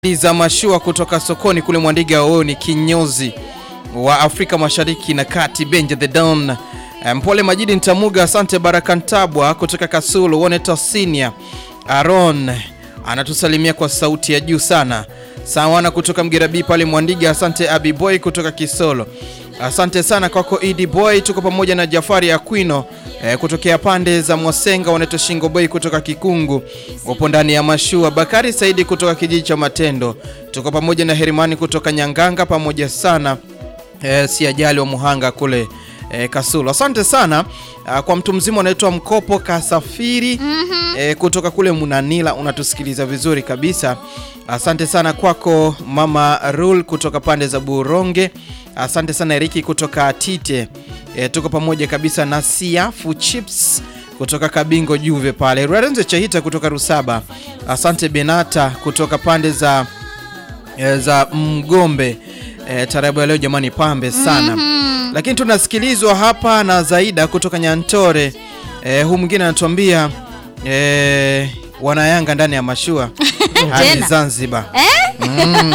za mashua kutoka sokoni kule Mwandiga. Huyo ni kinyozi wa Afrika Mashariki na Kati, Benja the Don. Mpole Majidi Ntamuga, asante. Baraka Ntabwa kutoka Kasulu, Woneta Sinia Aron anatusalimia kwa sauti ya juu sana. Sawana kutoka Mgerabi pale Mwandiga, asante. Abi Boy kutoka Kisolo, asante sana kwako Idi Boy. Tuko pamoja na Jafari Aquino eh, kutokea pande za Mwasenga, wanaitwa Shingo Boy kutoka Kikungu, wapo ndani ya mashua. Bakari Saidi kutoka kijiji cha Matendo, tuko pamoja na Herimani kutoka Nyanganga, pamoja sana eh, si ajali wa Muhanga kule eh, Kasulu. Asante sana ah, kwa mtu mzima anaitwa Mkopo Kasafiri eh, kutoka kule Munanila, unatusikiliza vizuri kabisa. Asante sana kwako mama Rul kutoka pande za Buronge. Asante sana Eriki kutoka Tite. E, tuko pamoja kabisa na Siafu Chips kutoka Kabingo Juve pale. Rarenze Chahita kutoka Rusaba. Asante Benata kutoka pande za e, za Mgombe. E, tarabu ya leo jamani pambe sana. Lakini tunasikilizwa hapa na Zaida kutoka Nyantore. E, huu mwingine anatuambia e, wanayanga ndani ya mashua hadi Tena? Zanzibar. Eh? Mm.